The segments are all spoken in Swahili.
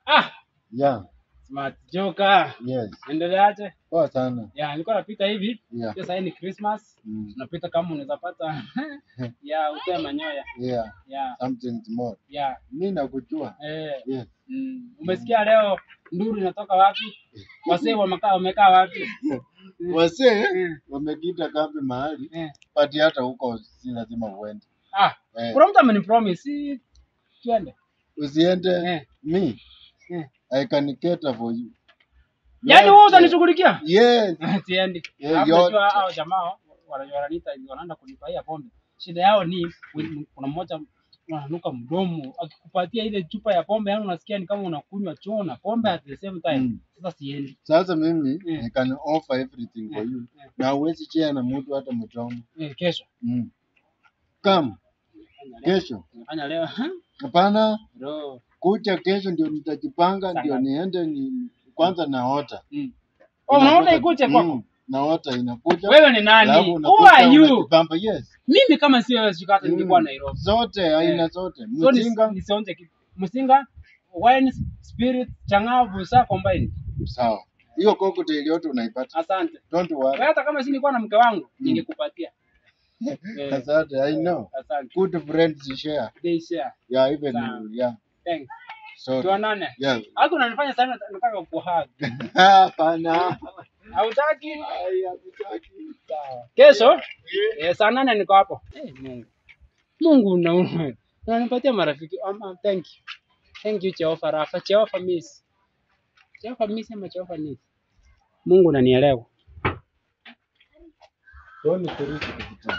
Ah, Yeah, smart joker. yes. Endeleaje? Poa sana. Ya, nilikuwa napita hivi. Yeah. Pia sasa ni Christmas. Mm. Napita kama unaweza pata ya utoe manyoya. Yeah, Ya, something small. ya. Mi nakujua. Eh, Yes. mm. Umesikia leo nduru inatoka wapi? Wasee wamekaa wamekaa wapi? Wasee Mm. wamekita kambi mahali, Eh. but hata huko si lazima uende. Ah, Eh, kuna mtu amenipromise si twende. usiende. Eh. Me, Eh. I can cater for you. Yaani wewe Yote. utanishughulikia? Yes. Siendi. Eh, Alafu yote. najua hao jamaa wana- wananiita wanaenda kunipaia pombe. Shida yao ni wi- kuna mmoja ananuka mdomo akikupatia ile chupa ya pombe, yani unasikia ni kama unakunywa choo na pombe at the same time. Mm. Sasa siendi. Sasa mimi Mm. I can offer everything for Mm. you. Mm. Na huwezi share na mtu hata mdomo. Eh, kesho. Mm. Come, Nafanya leo. kesho. Nafanya leo. Hapana, Bro. kucha kesho ndio nitajipanga, Sana. ndio niende ni kwanza naota. Mm. Oh, unaona Inakuja- ikuje kwako? Mm, naota inakuja. Wewe ni nani? alafu Who unakuta are you? unajipamba. Yes. Mimi kama sio wewe shikata ningekuwa Mm. Nairobi. Zote aina zote. So ni- Mzinga nisionje kitu. Msinga, wine, spirit, changavu, saa combine. sawa. Hiyo cocktail yote unaipata. Asante. Don't Wewe worry. hata kama si nilikuwa na mke wangu ningekupatia. Eh, Asante, I know. Asante. Good friends share. They share. Yeah, even Sawa. you, yeah. Thanks. So, Tuonane. yeah. Hata unanifanya sana nataka kuhug. Hapana. Hautaki? Ai, hatutaki. Sawa. Kesho eh, saa nane niko hapo. Eh, Mungu. Mungu na unanipatia marafiki. Um, um, thank you. Thank you Jehova Rafa. Jehova Miss. Jehova Miss ama Jehova Miss. Mungu unanielewa. Don't thirst kupitia.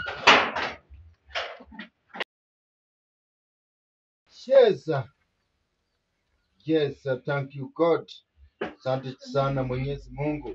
Yes. sir. Yes, sir. thank you God. Asante sana Mwenyezi Mungu.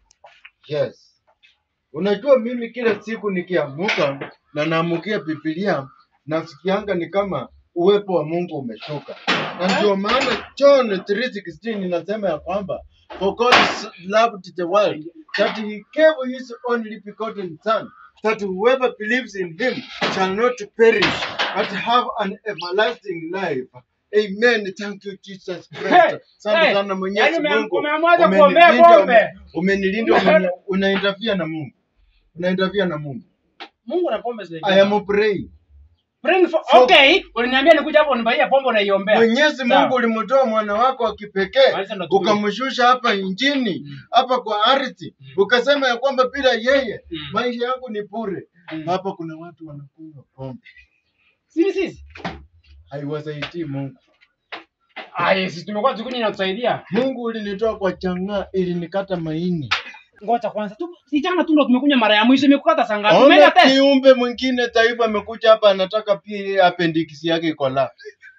Yes. Unajua mimi kila siku nikiamuka na naamukia Biblia nasikianga ni kama uwepo wa Mungu umeshuka. Na ndio maana John 3:16 inasema ya kwamba for God so loved the world that he gave his only begotten son that whoever believes in him shall not perish but have an everlasting life. Amen. Thank you Jesus Christ. Hey, Asante hey, sana Mwenyezi yaani ume- Mungu. umeamwaje Umenilinda, kuombea pombe? ume- Umenilinda, umeni- unainterfere na Mungu. Unainterfere na Mungu. Mungu na pombe zile. I am praying. Bring for, So- okay, uliniambia nikuja hapo unibaia pombe unaiombea. Mwenyezi Sawa. Mungu ulimtoa mwana wako wa kipekee Maliza ndo tukuje. ukamshusha hapa injini Mm. hapa kwa ardhi Mm. ukasema ya kwamba bila yeye Mm. maisha yangu ni bure. Mm. Hapa kuna watu wanakunywa pombe, Sisi sisi. haiwasaidii Mungu. Ah, yes, tumekuwa tukunywa na kusaidia. Mungu ulinitoa kwa chang'aa ili nikata maini. Ngoja kwanza tu. Si jana tu ndo tumekunywa mara ya mwisho imekukata saa ngapi? Umeenda Ona test? kiumbe mwingine taifa amekuja hapa anataka pia appendix yake iko la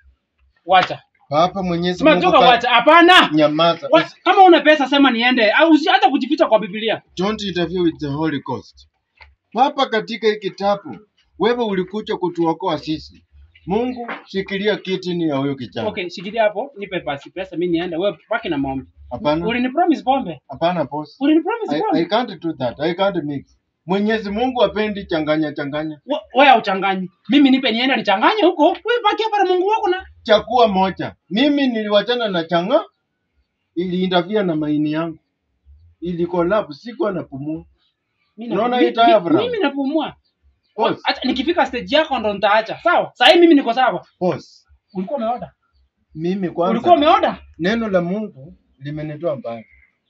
Wacha. hapa. Mwenyezi Mungu Simatoka ka- wacha. Hapana. nyamaza, Wa- Usi- Kama una pesa sema niende. Au usi hata kujificha kwa Biblia. don't interfere with the Holy Ghost. Hapa katika hii kitabu wewe ulikuja kutuokoa sisi. Mungu, shikilia kiti ni ya huyo kijana. Okay, shikilia hapo, nipe basi pesa mimi niende. Wewe paki na maombi. Hapana, Ulinipromise pombe. hapana boss. Ulinipromise I, I pombe. can't do that. I can't mix. Mwenyezi Mungu apendi changanya changanya. We- Wewe uchanganyi. Mimi nipe niende nichanganye huko. Wewe paki hapa na Mungu wako na. Chakua moja. Mimi niliwachana na changa ili interfere na maini yangu. Ili collapse sikuwa napumua. Mimi Unaona mi- hii taya mi- Abraham? Mimi napumua. Boss, Acha nikifika stage yako ndo nitaacha. Sawa? Sasa hivi mimi niko sawa. boss. Ulikuwa umeoda? Mimi Ulikuwa kwanza umeoda? neno la Mungu limenitoa mbali.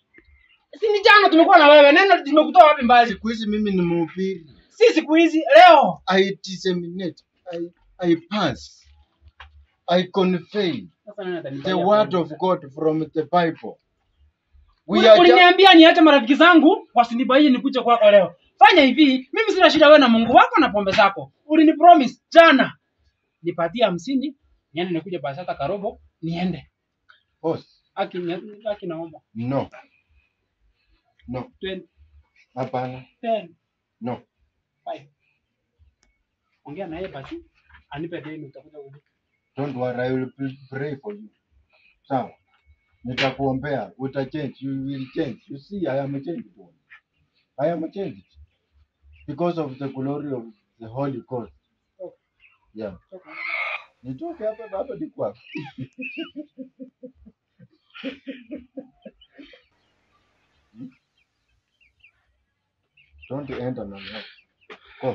Si ni jana tumekuwa na wewe. Neno limekutoa wapi mbali? Siku hizi mimi ni mhubiri. Si siku hizi leo. I disseminate. I, I pass. I convey Sasa nani the atanifanyia word pombe? of God from the Bible. We Uli- are ju- Uliniambia niache marafiki zangu wasinibaie nikuje kwako leo. Fanya hivi, mimi sina shida wewe na Mungu wako na pombe zako. Ulinipromise jana. Nipatie hamsini, niende nikuje basi hata karobo, niende. boss. Aki aki naomba. No. No. 20, Hapana. 10, No. 5. Ongea na yeye basi. Anipe deni utakuja kulipa. Don't worry, I will p- pray for you. Sawa. Nitakuombea, uta change, you will change. You see, I am a changed one. I am a changed. Because of the glory of the Holy Ghost. Yeah. Nitoke hapa hapa ni kwako. Don't enter na mouth. Go.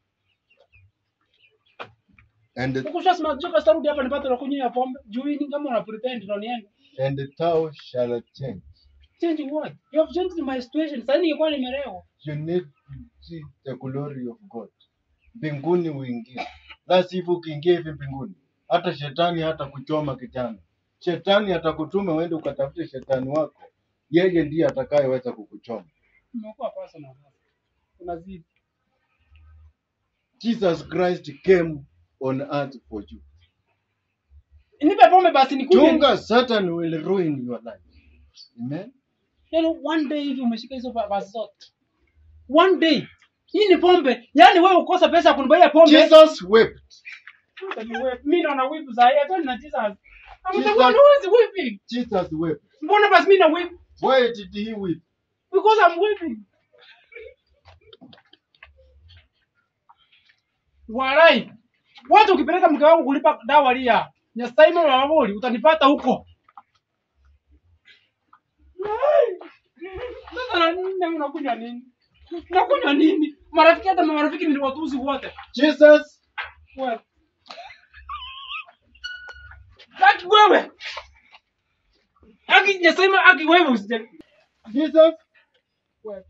And Ukusha sima joka starudi hapa nipate na kunywa pombe. Juu hii ni kama una pretend ndo niende. and thou shall change. Changing what? You have changed my situation. Sasa ningekuwa nimelewa. You need to see the glory of God. Mbinguni uingie. La sivyo ukiingia hivi mbinguni, hata shetani hata kuchoma kijana. Shetani atakutuma uende ukatafute shetani wako, yeye ndiye atakayeweza kukuchoma. Nimekuwa personal sasa. Unazidi. Jesus Christ came on earth for you. Nipe pombe basi nikuje. Chunga, Satan will ruin your life. Amen. Yaani one day hivi umeshika hizo ba- basi zote. One day. Hii ni pombe. Yaani wewe ukosa pesa ya kunibaia pombe. Jesus wept. Mimi naona whip za yeye hata na Jesus. Jesus- Ametakuwa nuzi whipping. Jesus wept. Mbona basi mimi na whip? Why did he weep? Because I'm whipping. Walai. Watu ukipeleka mke wangu kulipa dawa lia. Nyastaima wa waboli utanipata huko. Ai. Sasa na nini na unakunywa nini? Unakunywa nini? Marafiki hata marafiki ni watuzi wote. Jesus Wewe. Aki wewe. Aki nyastaima aki wewe usije. Jesus Wewe.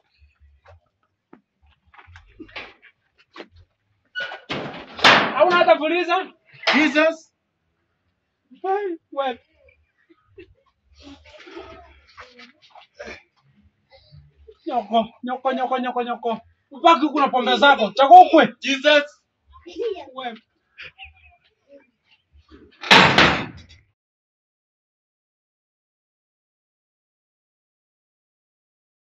Hauna hata fuliza? Jesus Ai, wewe. Nyoko, nyoko, nyoko, nyoko, nyoko. Ubaki kuna pombe zako. Chako ukwe. Jesus Wewe.